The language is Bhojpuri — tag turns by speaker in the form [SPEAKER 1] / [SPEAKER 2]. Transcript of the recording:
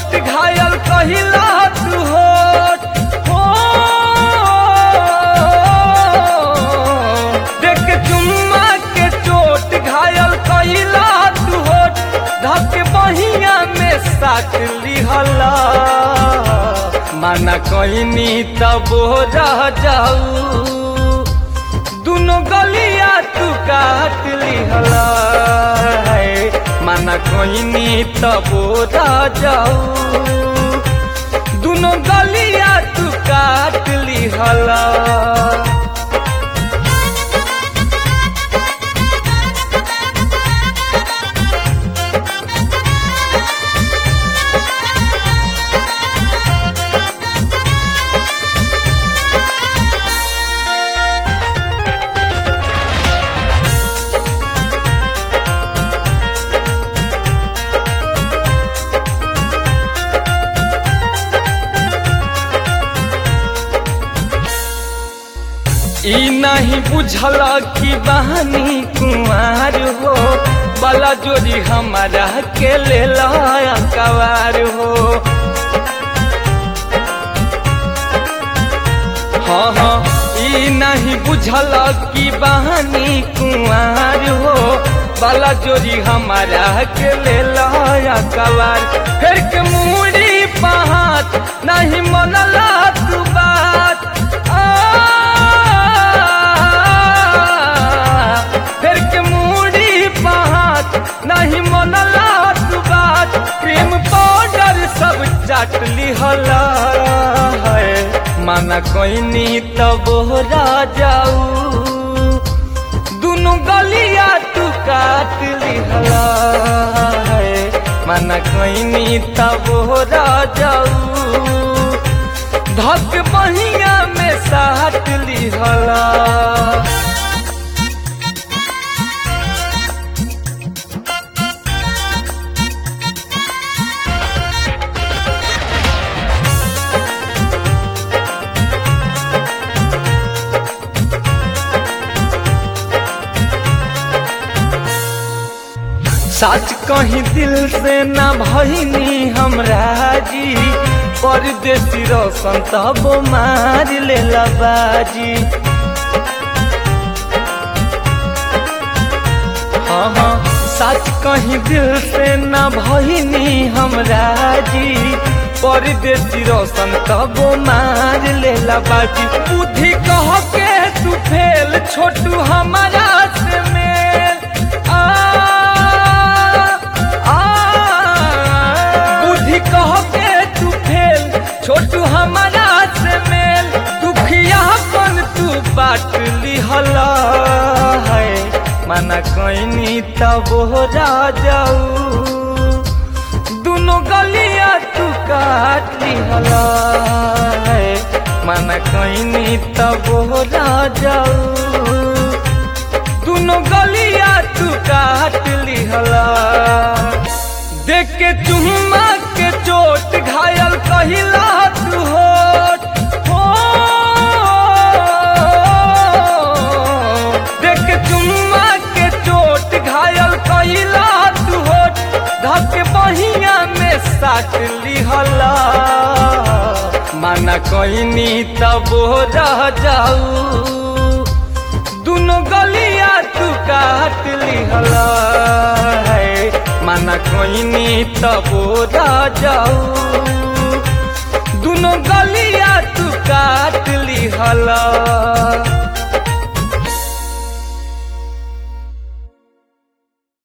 [SPEAKER 1] चोट घायल कहिला तू होठ हो देख चुम्मा के चोट घायल कहिला तू होठ धक बहिया में साट लिहला माना कहनी तब रह जाऊ दुनो गलिया तू काट लिहला है माना कहनी तब रह जाऊ दुनो गलिया तू काट लिहला ई नहीं बुझल कि बहनी कुमार हो बला जोड़ी हमारा के ले कवार हो हाँ हाँ ई नहीं बुझल कि बहनी कुमार हो बला जोड़ी हमारा के ले कवार फिर के मुड़ी पहात नहीं मनला तू बात फिर के मुड़ी पहात नहीं मनला तू बात क्रीम पाउडर सब चाट लिहला है माना कोइनी तब जाऊ दुनु गलिया तू काट लिहला है माना कोइनी तब जाऊ धक बहिया में साट लिहला सच कहीं दिल से न भईनी हमरा जी परदेसी रोशन तब मार ले बाजी हाँ हाँ सच कहीं दिल से न भईनी हमरा जी परदेसी रोशन तब मार ले बाजी बुद्धि कह के तू फेल छोटू हमारा से मेल आ बुद्धि कह के तू फेल छोटू हमारा से मेल दुखिया पन तू बाट लिहला है माना कहनी तब जाऊ दुनो गलिया तू काट लिहला है माना कहनी तब जाऊ दुनो गलिया तू काट लिहला देख के चुम्मा के चोट घायल कहिला तू होठ हो देख के चुम्मा के चोट घायल कहिला तू होठ धक बहिया में साट लिहला माना कहनी तब रह जाऊ दुनो गलिया तू काट लिहला है माना कहनी तब जाऊ दुनो गलिया तू काट लिहला